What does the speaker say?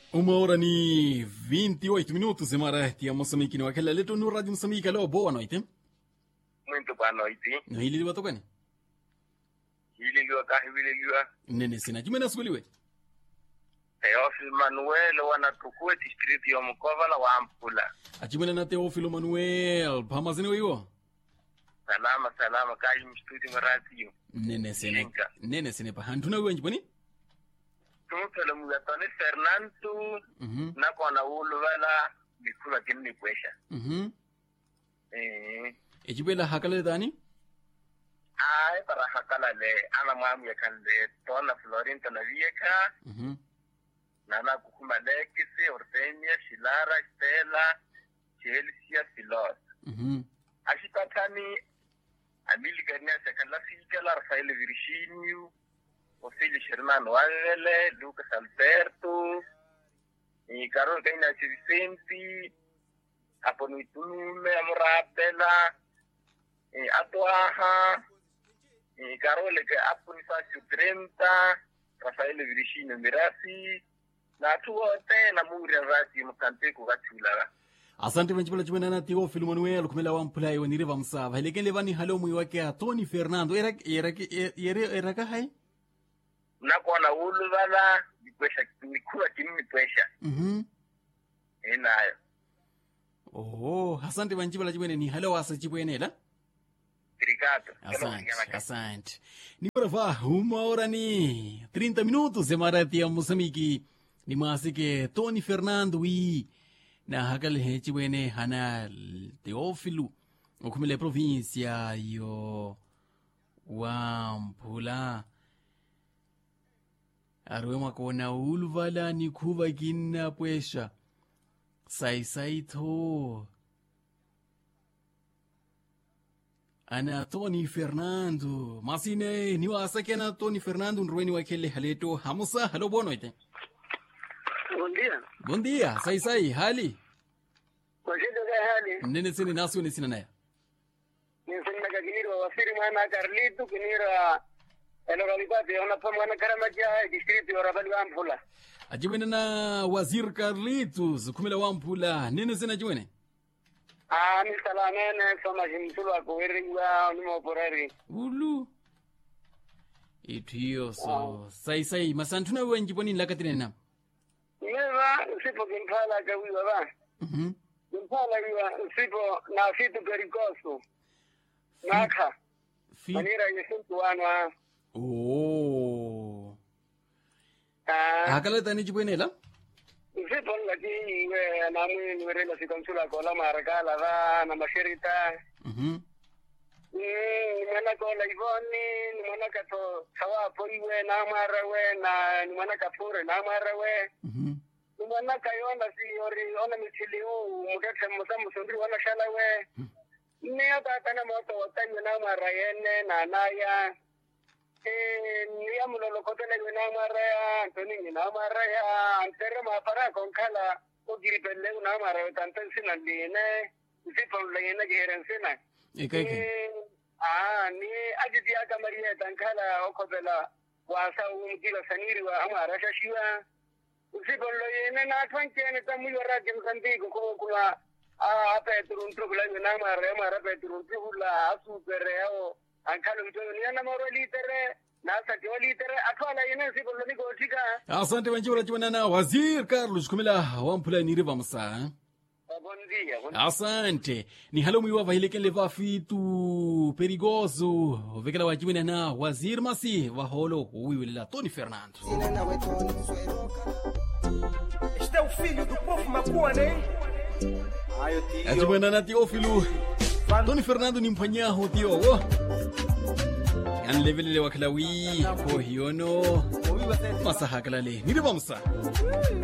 Uma hora ni 28 minutos, Emara tia Moçambique no aquela letra no Rádio Moçambique. Alô, boa noite. Muito boa noite. No hili liwa tokani? Hililiwa kahililiwa. Nene sina. Jumena sukuliwe. Teofil Manuel wanatukua district ya Mkovala wa Ampula. Achimena na Teofilo Manuel. Pamazini wiwo. Salama salama kaji mstudi maradio. Nene sina. Jinka. Nene sina pa. Hantuna wiwo njipani? Tumutole mugatoni Fernando Mhm. na kona ulubala bikula kinni kwesha. Mhm. Eh. Echibela hakale dani? Ay para hakala le ana mamu ya kande tona Florinta na vieka Mhm. na na kukuma lekisi Ortenia Shilara Stella Chelsea Filos. Mhm. ashipatani abiligania sekala fikala Rafael Virginio Ofili Sherman Wangele Lucas Alberto y Carol Gaina Vicenti Aponuitume Amurapela y Atuaja y Carol que Aponifacio 30 Rafael Virginio Mirasi na tuwote na muri rasi mukante kugatula asante vanchipela chimena na Teofilo Manuel kumela wampulai wanire vamsava. Hilekele vani halo mwi wake a Tony Fernando. Era era era era ka hai? nakona uluvala nikwesha nikuwa kimmitwesha Mhm. inayo Oh, asante vanchipela chimene ni halo wasa chipwenela. Obrigado. Asante, asante. Ni para vá, uma hora ni 30 minutos, Emaratia Moçambique. Ni masi que Tony Fernando e na hakal hechi wene hana Teófilo, o kumile província yo wampula. Arwema kona ulvala ni kuva kina pwesha. Sai sai to. ana tony fernando masine ni wasa kena tony fernando nruweni wakele haleto hamusa halo bono ite Bom dia. bon dia sai sai hali Kwashida ga hali. nene sini nasu ni sina naya Ninsini naga kiniro wasiri mwana Carlito kinira elo galipati ona pa mwana karamaja distrito ya Rabali Ampula. ajibwene na wazir carlitos kumila wampula nene sina jiwene Ah, mi salamene soma jimtulu akuwiriwa ni moporari. ulu itu hiyo so sai sai masantuna wenji boni lakatine na Neva sipo kimpala kawiwa ba. mhm Kimpala wiwa sipo na fitu karikosu. Naka. fi Manira yesuntu wana. oh Ah, hakala tani jibwene la sipo laki we na mwi niwerela sikonsula kola marakala ba na mashirita. mhm ni mwana ko laivoni ni mwana ka to thawa poriwe na mara we na ni mwana ka pore na mara we mhm ni mwana ka yona si ori ona mitili u mudete musa musundri wana shala we ni ata kana moto watanyo na mara yene na naya eh ni ya mulolo kotele we na mara ya antoni ni na mara ya antere ma para con kala o giri pelle na mara we tanten sinandine sipo lene geren sina ekai kai Ah, ni ajiji aka mariya tankala okobela wasa umkila saniri wa ama rasha shiwa. Usibolo yene na twanke ne tamu yora kem santi ko ko kula a apa turun tu kula na mare mare pe turun tu kula asu pere o ankalo mto ni na moro litere na sa jo litere atwala yene sibolo ni ko tika. asante vanchipela chimene na wazir carlos kumila wampula nire vamsa eh? Bon dia. Bon asante ni halo mwiwa vahilekele vafitu perigoso vekela wajimene na wazir masi vaholo uwiwelela tony fernando Este é o filho do povo macuane, hein? Ai, o tio. ajimwena na teofilu tony fernando ni mphanyaho tiowo anlevelele wakhala wi ko hiyono Ouviu até masahakalale nire vamsa